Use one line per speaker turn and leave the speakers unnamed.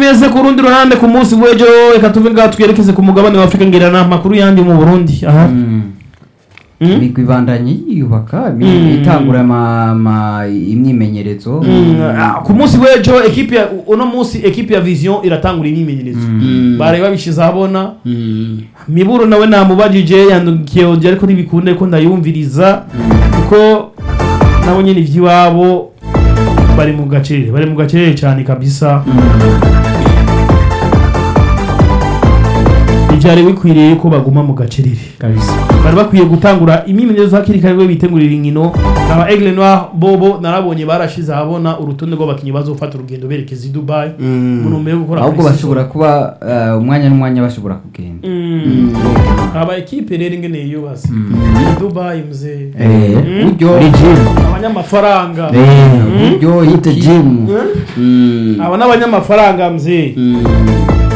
neza ku rundi ruhande ku munsi w'ejo reka tuve ngaho twerekeze ku mugabane wa afurika ngira ni amakuru yandi mu burundi aha Mm.
imigwi ibandanye yiyubaka imi-
Mm.
itangura ama- ama- imyimenyerezo
Mm, ah, ku munsi w'ejo ekipe ya uno munsi ekipe ya vision iratangura imyimenyerezo bari babishize ahabona miburu nawe namubajije yandukiye ongera ariko ntibikunde ko ndayumviriza kuko nabo nyine iby'iwabo bari mu gacerere bari mu gacerere cyane kabisa ntibyari bikwiriye ko baguma mu gacerere
kabisa
bari bakwiye gutangura imyimenyerezo hakiri kare we bitegurira inkino aba Aigle Noir bobo narabonye barashize ahabona urutonde rw'abakinnyi bazofata urugendo berekeza i Dubai mu ntumbero yo gukora
ahubwo
pre-season.
bashobora kuba eh, umwanya n'umwanya bashobora kugenda
Mm. aba ekipe rero ingene yubatse Dubai mzee
Eh,
Mm.
buryo
muri jimu
abanyamafaranga
Eh, buryo
yite
iki-
jimu
aba n'abanyamafaranga mzee